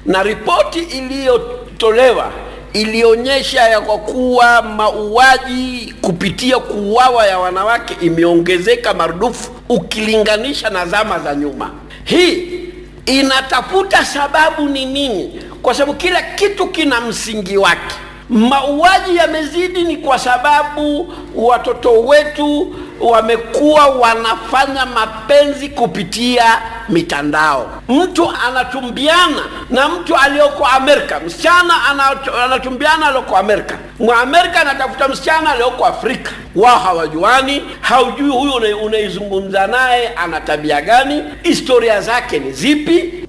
na ripoti iliyotolewa ilionyesha ya kwa kuwa mauaji kupitia kuuawa ya wanawake imeongezeka marudufu ukilinganisha na zama za nyuma. Hii inatafuta sababu ni nini, kwa sababu kila kitu kina msingi wake. Mauaji yamezidi ni kwa sababu watoto wetu wamekuwa wanafanya mapenzi kupitia mitandao. Mtu anatumbiana na mtu aliyoko Amerika, msichana anatumbiana aliyoko Amerika, Mwamerika anatafuta msichana aliyoko Afrika. Wao hawajuani, haujui huyu unaizungumza naye ana tabia gani, historia zake ni zipi